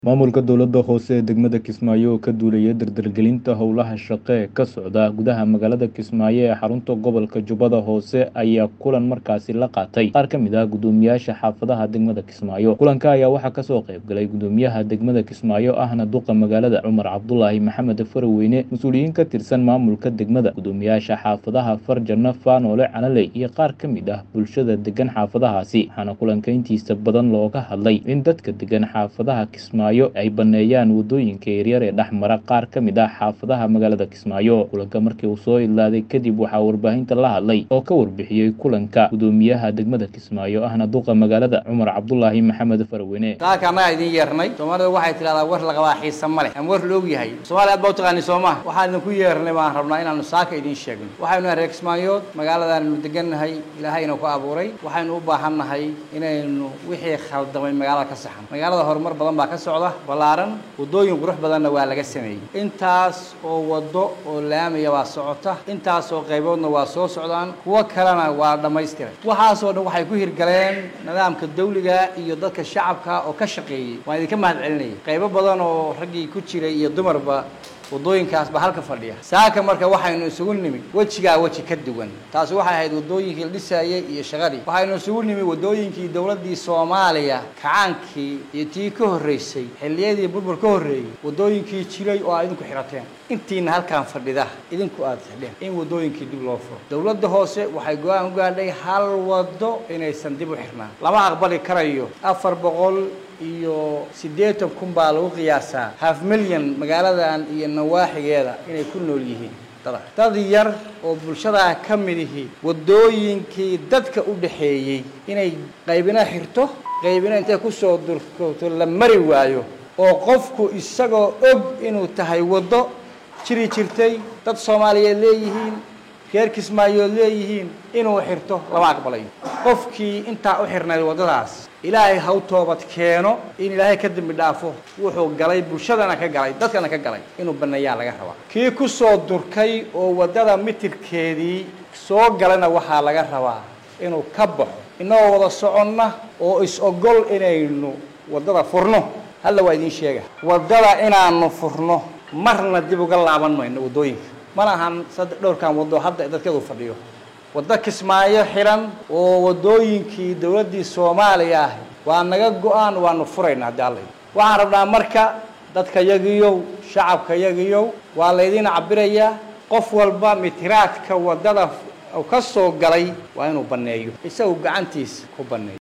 Maamulka dowladda hoose ee degmada Kismaayo oo ka duulaya dardargelinta howlaha shaqo ee ka socda gudaha magaalada Kismaayo ee xarunta gobolka Jubbada Hoose ayaa kulan markaasi la qaatay qaar ka mid ah guddoomiyaasha xaafadaha degmada Kismaayo. Kulanka ayaa waxaa kasoo qayb galay guddoomiyaha degmada Kismaayo ahna duqa magaalada Cumar Cabdulaahi Maxamed Faraweyne, mas'uuliyiin ka tirsan maamulka degmada, guddoomiyaasha xaafadaha Farjana, Faanoole, Canaley iyo qaar ka mid ah bulshada degan xaafadahaasi. Waxaana kulanka intiisa badan looga hadlay in dadka degan xaafadaha Kismaayo ay baneeyaan wadooyinka yaryar ee dhex mara qaar ka mid ah xaafadaha magaalada Kismaayo. Kulanka markii uu soo ilaaday kadib waxaa warbaahinta la hadlay oo ka warbixiyey kulanka guddoomiyaha degmada Kismaayo ahna duqa magaalada Cumar Cabdulaahi Maxamed Faraweyne. saaka annagaa idin yeernay soomaalida waxay tidhahdaa war la qabaa xiisa ma leh ama war la og yahay soomaaliya aad baa u taqaani soo maha waxaan idinku yeernay baan rabnaa inaanu saaka idiin sheegno waxaynu nahay reer kismaayood magaaladaannu degannahay ilaahayna ku abuuray waxaynu u baahannahay inaynu wixii khaldamay magaalada ka saxan magaalada horumar badan baa ka socda ballaaran waddooyin qurux badanna waa laga sameeyey intaas oo waddo oo laamiya waa socota intaas oo qayboodna waa soo socdaan kuwo kalena waa dhammaystiray waxaasoo dhan waxay ku hirgaleen nidaamka dawliga iyo dadka shacabka oo ka shaqeeyey waan idinka mahad celinaya qaybo badan oo raggii ku jiray iyo dumarba waddooyinkaas baa halka fadhiya saaka marka waxaynu isugu nimid wejigaa weji ka duwan taasi waxay ahayd waddooyinkii la dhisaayey iyo shaqadii waxaynu isugu nimid waddooyinkii dowladdii soomaaliya kacaankii iyo tii ka horreysay xilliyadii burbur ka horreeyey waddooyinkii jiray oo aad idinku xidhateen intiina halkaan fadhida idinku aad xidheen in waddooyinkii dib loo furo dowladda hoose waxay go-aan u gaadhay hal waddo inaysan dib u xirnaan lama aqbali karayo afar boqol iyo siddeetan kun baa lagu qiyaasaa half milyan magaaladan iyo nawaaxigeeda inay ku nool yihiin dada dad yar oo bulshadaa ka mid ihi waddooyinkii dadka u dhaxeeyey inay qaybina xirto qaybina intay kusoo durkoto la mari waayo oo qofku isagoo og inuu tahay waddo jiri jirtay dad soomaaliyeed leeyihiin reer kismaayood leeyihiin inuu xirto lama aqbalayo qofkii intaa u xirnayd waddadaas ilaahay haw toobad keeno in ilaahay ka dembi dhaafo wuxuu galay bulshadana ka galay dadkana ka galay inuu baneeyaa laga rabaa kii kusoo durkay oo waddada mitirkeedii soo galana waxaa laga rabaa inuu ka baxo innagoo wada soconna oo is-ogol inaynu waddada furno halla waa idiin sheega waddada inaanu furno marna dib uga laaban mayno waddooyinka mana ahan saddex dhowrkan waddo hadda dadkeedu fadhiyo waddo kismaayo xiran oo waddooyinkii dowladdii soomaaliya ah waa naga go-aan waanu furayna haddii alla waxaan rabnaa marka dadka yagiyow shacabka yagiyow waa laydiin cabirayaa qof walba mitiraadka waddada ka soo galay waa inuu banneeyo isagu gacantiisa ku banneeyo